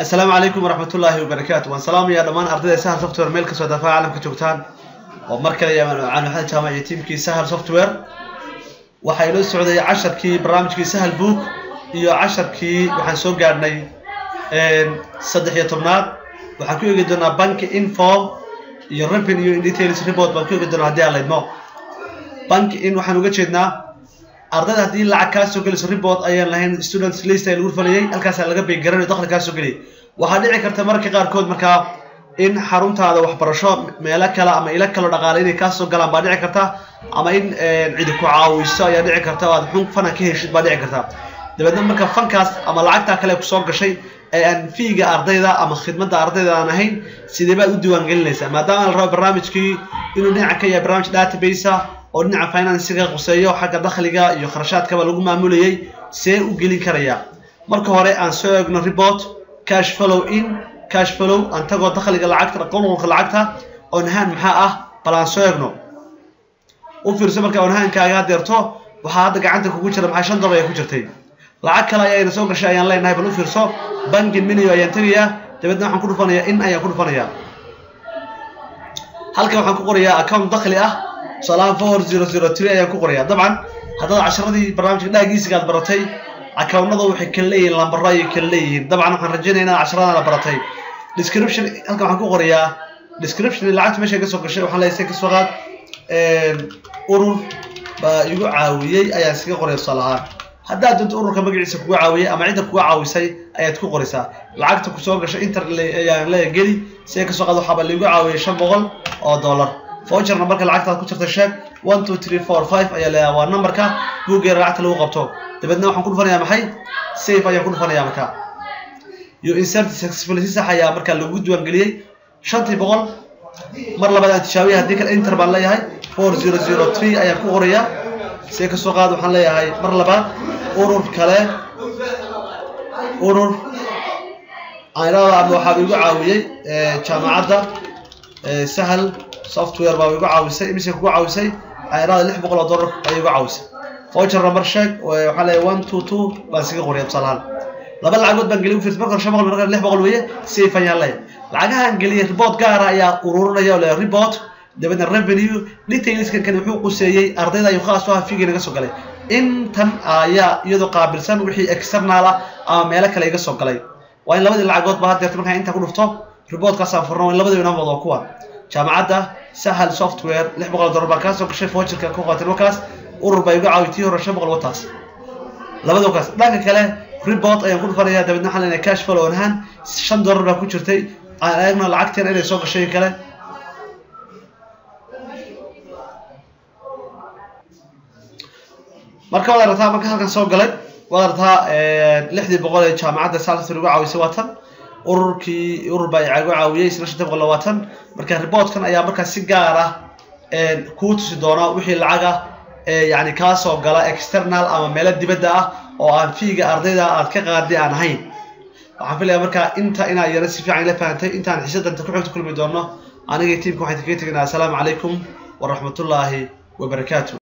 asalaamu calaykum waraxmat ullaahi wabarakaatu waan salaamayaa dhammaan ardayda sahal software meel kastoo daafaha caalamka joogtaan oo mar kale yamaan maxamed jaamac iyo tiimkii sahal software waxaa inoo socday casharkii barnaamijkii sahal book iyo casharkii waxaan soo gaadhnay saddex iyo tobnaad waxaan ku eegi doonaa banki inform iyo revenue in details report baan ku eegi doonaa haddii aan laydmo banki in waxaan uga jeednaa ardayda haddii lacag kaa soo gelayso report ayaan lahayn students list ay lagu falayay halkaasaa laga beegaranayo dakhli kaa soo geliyay waxaa dhici karta mararka qaarkood markaa in xaruntaada waxbarasho meelo kale ama ilo kaloo dhaqaale inay kaa soo galaan baa dhici karta ama in cidi ku caawiso ayaa dhici karta oo aad xun fana ka heshid baa dhici karta dabeedna marka fankaas ama lacagtaa kale kusoo gashay ee aan fiiga ardayda ama khidmadda ardayda aan ahayn sidee baad u diiwaangelinaysaa maadaama la rabo barnaamijkii inuu dhinaca ka yahay barnaamij database oo dhinaca financiga quseeyo xagga dakhliga iyo kharashaadkaba lagu maamulayay see u gelin karayaa marka hore aan soo eegno report cash follow in cash follow aan tagoo dakhliga lacagta qolqolka lacagta onhaan maxaa ah bal aan soo eegno u fiirso marka onhaankaaga hadeerto waxaa hadda gacanta kugu jira maxaa shan dolar ayaa ku jirtay lacag kale ayayna soo gashay ayaan leenahay bal u fiirso banki miniyo ayaan tegayaa dabeedna waxaan ku dhufanayaa in ayaan ku dhufanayaa halkan waxaan ku qorayaa account dakhli ah tusaalahaan four zero zero three ayaan ku qorayaa dabcan haddaad casharadii barnaamijka dhaagiisiga aad baratay accountnada waxay kala leeyihiin lambaro ayay kala leeyihiin dabcan waxaan rajaynaya inaad casharadana baratay description halkan waxaan ku qorayaa description lacagta meesha ka soo gashay waxaan leeyahay kasoo qaad urur baa igu caawiyey ayaan iskaga qoraya tusaale ahaan haddaad doonto ururka magaciisa kuga caawiyey ama cidda kuga caawisay ayaad ku qoraysaa lacagta kusoo gashay inter ayaan leeya geli si kasoo qaad waxaaba laigu caawiyey shan boqol oo dollar voucherna marka lacagtaad ku jirta sheeg one two three four five ayaa leeyahay waa numberka buuggeeda lacagta lagu qabto dabeedna waxaan ku dhufanayaa maxay safe ayaan ku dhufanayaa marka iyo insert successfully si sax ayaa markaa lagu diiwaangeliyey shantii boqol mar labaad aan tijaabiya haddii kale inter baan leeyahay four zero zero three ayaan ku qorayaa see kasoo qaad waxaan leeyahay mar labaad urur kale urur aynada ama waxaa igu caawiyey jaamacadda sahal software baa igu caawisay imise kugu caawisay aynada lix boqol oo dollar ayay igu caawisay voucher number sheeg waxaa leeyahay one two two baan iskaga qoraya tusaalahaan laba lacagood baan geliy ufirs marka hore shan boqol marka lix boqol weeye safe ayaan leeyahay lacagahaan geliyay report gaara ayaa ururinaya oo leeyahay report dabeedna revenue detailskan kan wuxuu quseeyey ardayda ayuu khaas u aha fiigii naga soo galay intan ayaa iyadoo qaabilsan wixii external ah ama meelo kale iga soo galay waa in labadii lacagood ba hadeerta markaan intaa ku dhufto reportkaasaan furno in labadii inoo wado kuwa jaamacadda sahal software lix boqol dollar baan kaa soo gashay voucherka ku qaatay markaas urur baa igu caawi tii hore shan boqol wataas labada kaas dhanka kale report ayaan ku dhufanayaa dabeedna waxaan leenahay cash flow on hand shan dollar baa ku jirtay aan eegno lacagteen inay soo gashay kale marka waad aragtaa marka halkan soo galay waad aragtaa lixdii boqol ee jaamacadda salsar ugu caawisay waa tan ururkii urur baa igu caawiyey isna shanta boqol waa tan marka reportkan ayaa markaa si gaar ah kuu tusi doona wixii lacag ah yani kaa soo gala external ama meelo dibadda ah oo aan fiiga ardayda aad ka qaaday aan ahayn waxaan filaya markaa inta inaad yara si fiican ila fahantay intaan xiisadanta ku xigta kulmi doono aniga tiimka waxaan kaga tegaynaa assalaamu calaykum waraxmatullaahi wabarakaatu